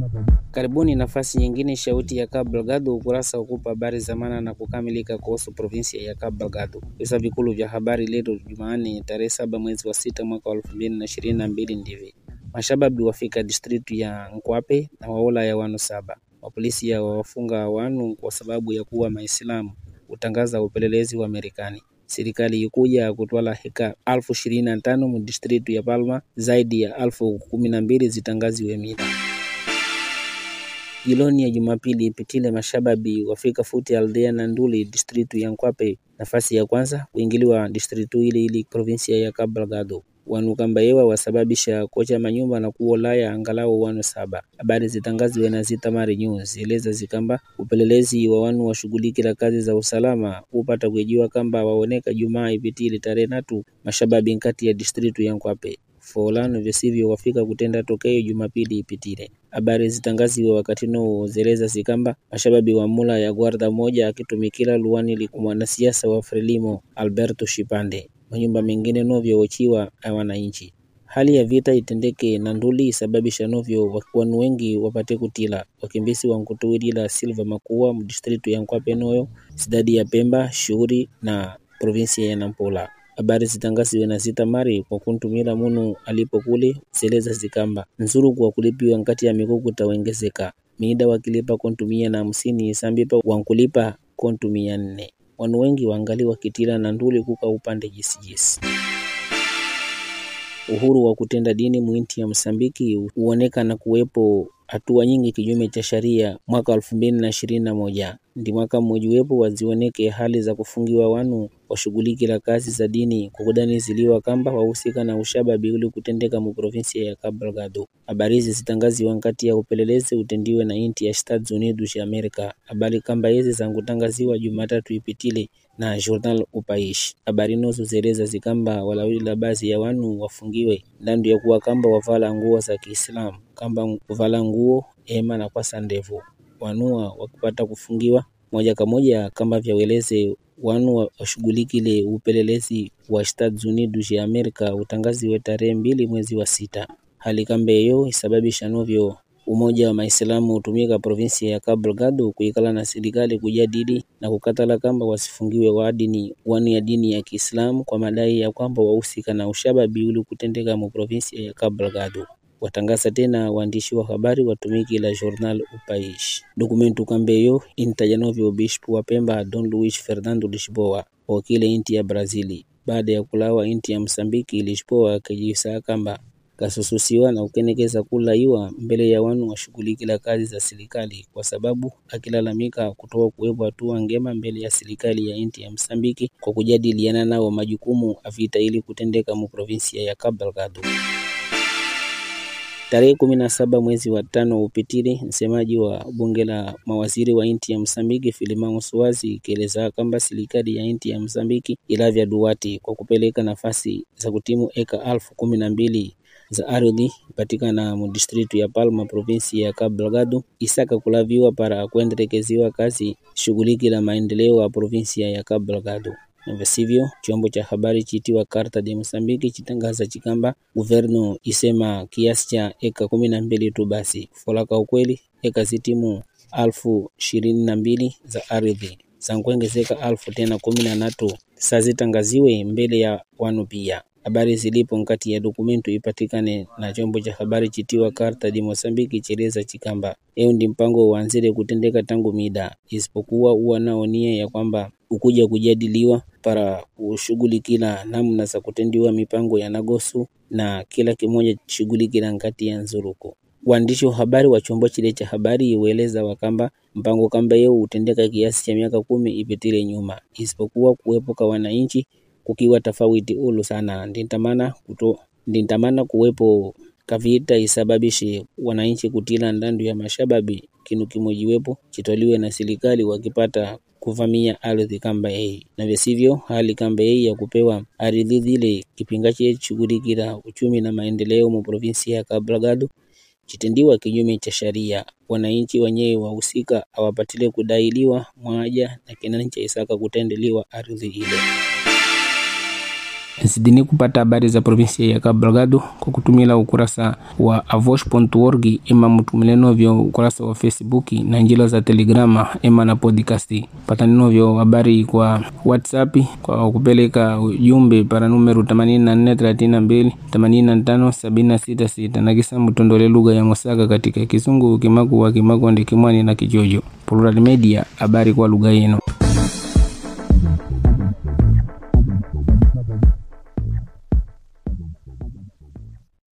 Karibuni nafasi nyingine shauti ya Cabo Delgado ukurasa ukupa habari za maana na kukamilika kuhusu provinsia ya Cabo Delgado. Visa vikulu vya habari leo Jumanne tarehe saba mwezi wa sita mwaka wa elfu mbili na ishirini na mbili ndivi mashababi wafika distritu ya Nkwape na waola ya wanu saba. Mapolisi ya wawafunga wanu kwa sababu ya kuwa Maislamu, utangaza upelelezi wa Marekani. Serikali ikuja kutwala heka alfu ishirini na tano mu distritu ya Palma, zaidi ya alfu kumi na mbili zitangaziwe mida Jiloni ya Jumapili ipitile mashababi wafika futi aldea na Nduli distritu ya Nkwape, nafasi ya kwanza kuingiliwa distritu ile ili provinsia ya Cabo Delgado wanu kambayewa wasababisha kocha manyumba na kuolaya angalau wanu saba. Habari zitangaziwe na Zitamari News eleza zikamba upelelezi wa wanu washughulikila kazi za usalama upata kuejiwa kamba waoneka Jumaa ipitile tarehe natu mashababi nkati ya distritu ya Nkwape folano visivyo wafika kutenda tokeo Jumapili ipitile. Habari zitangaziwe wakati no zeleza zikamba mashababi wa mula ya guarda moja akitumikila luwani liku mwanasiasa wa Frelimo Alberto Shipande manyumba mengine novyo wachiwa na wananchi. Hali ya vita itendeke na nduli isababisha novyo wanu wengi wapate kutila wakimbisi wa nkutuwilila Silva Makuwa mdistritu ya Nkwape noyo sidadi ya Pemba shughuri na provinsia ya Nampula. Habari zitangaziwe na Zitamari kwa kuntumila munu alipo kule zeleza zikamba nzuru kwa kulipiwa nkati ya mikuku tawengezeka miida wakilipa kontumia na hamsini sambipa wankulipa kontumia nne wanu wengi wangali wakitila na nduli kuka upande jisijisi. Uhuru wa kutenda dini mwinti ya Msambiki huonekana kuwepo hatua nyingi kinyume cha sharia mwaka elfu mbili na ishirini na moja ndi mwaka mmojiwepo wazioneke hali za kufungiwa wanu washughulikila kazi za dini kwa kudaniziliwa kamba wahusika na ushababi uli kutendeka mu provinsia ya Cabo Delgado. Habari hizi zitangaziwa nkati ya upelelezi utendiwe na inti ya Estados Unidos ya Amerika. Habari kamba hizi zangutangaziwa Jumatatu ipitile na Journal Upaishi. Habari nozo zeleza zikamba walawila baadhi ya wanu wafungiwe ndandu ya kuwa kamba wavala nguo za Kiislamu kamba kuvala nguo ema na kwasa ndevu wanua wakipata kufungiwa moja kwa moja kama vyaweleze wanu washughulikile upelelezi wa Estados Unidos ya Amerika utangaziwe tarehe mbili mwezi wa sita. Hali kamba hiyo isababisha novyo umoja wa Maislamu hutumika provinsia ya Cabo Delgado kuikala na serikali kujadili na kukatala kamba wasifungiwe wa dini wanu ya dini ya Kiislamu kwa madai ya kwamba wahusika na ushababi uli kutendeka mu provinsia ya Cabo Delgado watangaza tena waandishi wa habari watumiki la Journal Upaishi. Dokumentu kambeyo intaja novyo Bishop wa Pemba Don Luis Fernando Lisboa wakile inti ya Brazili baada ya kulawa inti ya Msambiki. Lisboa akijisa kamba kasususiwa na kukenekeza kulaiwa mbele ya wanu washughulikila kazi za serikali kwa sababu akilalamika kutoa kuwepo hatua ngema mbele ya serikali ya inti ya Msambiki kwa kujadiliana nao majukumu avita ili kutendeka mu provinsia ya Cabo Delgado. Tarehe kumi na saba mwezi wa tano upitili, msemaji wa bunge la mawaziri wa inti ya Msambiki Filimão Suazi ikieleza kwamba serikali ya inti ya Msambiki ilavya duwati kwa kupeleka nafasi za kutimu eka alfu kumi na mbili za ardhi patikana mu distritu ya Palma provinsi ya Cabo Delgado isaka kulaviwa para kuendelekeziwa kazi shughuliki la maendeleo ya provinsia ya Cabo Delgado na visivyo chombo cha habari chitiwa Carta de Mosambiki chitangaza chikamba guvernu isema kiasi cha eka kumi na mbili tu basi folaka ukweli eka zitimu alfu ishirini na mbili za ardhi zankuongezeka alfu tena kumi na natu sazitangaziwe mbele ya wanu pia habari zilipo nkati ya dokumentu ipatikane na chombo cha habari chitiwa Carta de Mosambiki cheleza chikamba eo ndi mpango uanzile kutendeka tangu mida, isipokuwa uwa nao nia ya kwamba ukuja kujadiliwa para kushughulikila namna za kutendiwa mipango ya nagosu na kila kimoja shughulikila nkati ya nzuruku. Waandishi wa habari wa chombo chile cha habari iweleza wakamba mpango kamba yeo utendeka kiasi cha miaka kumi ipitile nyuma, isipokuwa kuwepo kwa wananchi kukiwa tofauti ulu sana ndintamana kuto ndintamana kuwepo kavita isababishe wananchi kutila ndandu ya mashababi kinu kimojiwepo chitoliwe na serikali wakipata kuvamia ardhi kamba hii na visivyo hali kamba hii ya kupewa ardhi zile kipinga che shughulikila uchumi na maendeleo mu provinsi ya Cabo Delgado chitendiwa kinyume cha sharia. Wananchi wenyewe wahusika awapatile kudailiwa mwaja na kinani cha isaka kutendeliwa ardhi ile. zidini kupata habari za provinsia ya Cabo Delgado kwa kutumila ukurasa wa avosh.org ima mutumile novyo ukurasa wa Facebook na njila za Telegrama ima na podcast. Patani novyo habari kwa WhatsApp kwa kupeleka ujumbe para numero 8432 85 na kisa mutondole lugha ya Mosaka katika Kisungu, Kimaku wa Kimakonde, Kimwani na Kijojo. Plural Media, habari kwa lugha yenu.